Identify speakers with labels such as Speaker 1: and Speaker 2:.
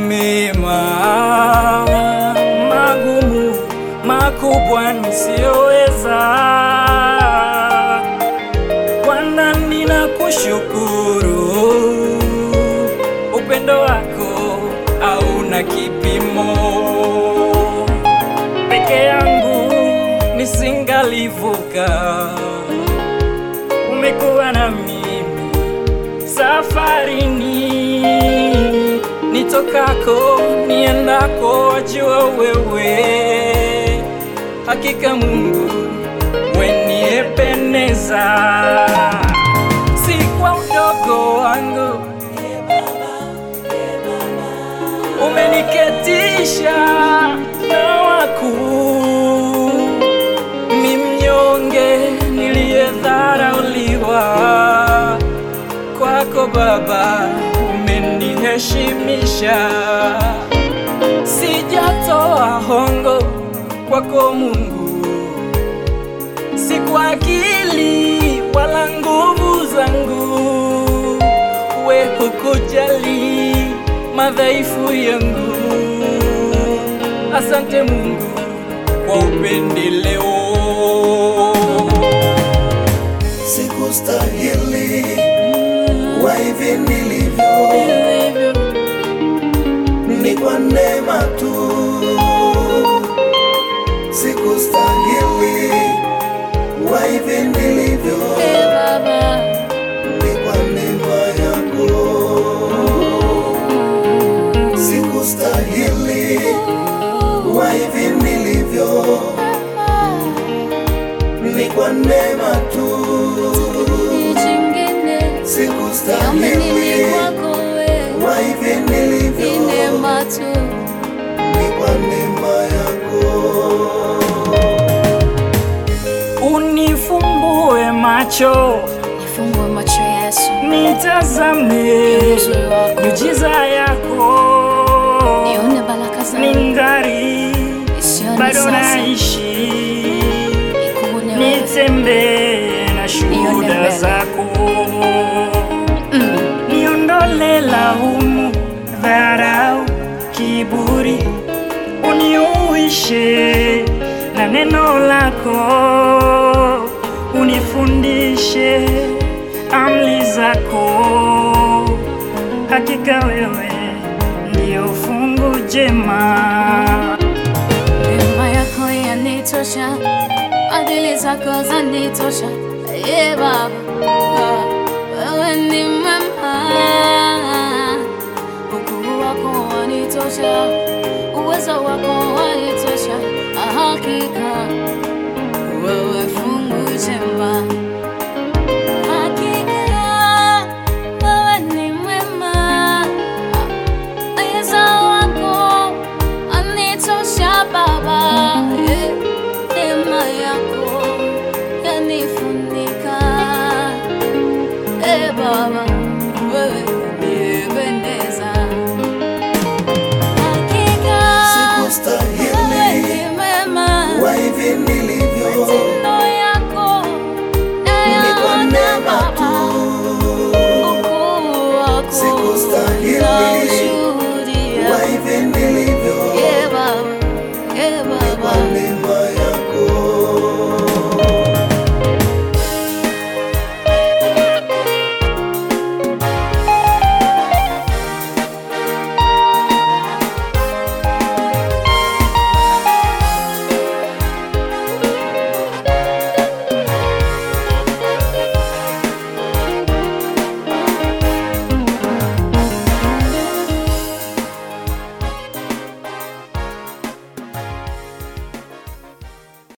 Speaker 1: mema magumu makubwa nisiyoweza. Bwana, ninakushukuru, upendo wako hauna kipimo. Peke yangu nisingalivuka, umekuwa na mimi safarini, nitokako niendako, wajua wewe. Hakika Mungu weniepeneza, si kwa udogo wangu umeniketisha na wakuu, mi mnyonge niliyedharauliwa, kwako Baba umeniheshimisha, sijatoa hongo kwako Mungu, si kwa akili wala nguvu zangu, we hukujali madhaifu yangu. Asante Mungu kwa upendeleo.
Speaker 2: Sikustahili wa hivi nilivyo, ni kwa neema tu. Sikustahili wa hivi nilivyo, ni kwa neema yako. Sikustahili wa hivi nilivyo, ni kwa neema tu. Sikustahili wa hivi nilivyo, ni kwa neema yako.
Speaker 1: Unifumbue macho
Speaker 3: Nifungue macho Yesu,
Speaker 1: nitazame
Speaker 3: uzuri wako,
Speaker 1: miujiza yako,
Speaker 3: nione baraka zako,
Speaker 1: ningali
Speaker 3: nisione
Speaker 1: bado
Speaker 3: sasa,
Speaker 1: naishi,
Speaker 3: nikuone wewe.
Speaker 1: nitembee na shuhuda
Speaker 3: mbele.
Speaker 1: zako,
Speaker 3: Mm.
Speaker 1: niondole laumu, dharau, kiburi, uniuishe na neno lako, unifundishe amri zako. Hakika wewe ndio fungu jema.
Speaker 3: Neema yako yanitosha, adili zako zanitosha. Ye Baba, wewe ni mwema, ukuu wako wanitosha, uwezo wako wanitosha. Hakika wewe fungu jema, hakika wewe ni mwema. Uwezo wako anitosha Baba, eh, neema yako yanifunika. Eh, Baba, wewe unipendeza. Hakika wewe
Speaker 2: Sikustahili
Speaker 3: ni mwema,
Speaker 2: wa hivi nilivyo,
Speaker 3: matendo yako
Speaker 2: ni kwa
Speaker 3: nayaona
Speaker 2: neema
Speaker 3: Baba,
Speaker 2: tu.
Speaker 3: ukuu wako
Speaker 2: Sikustahili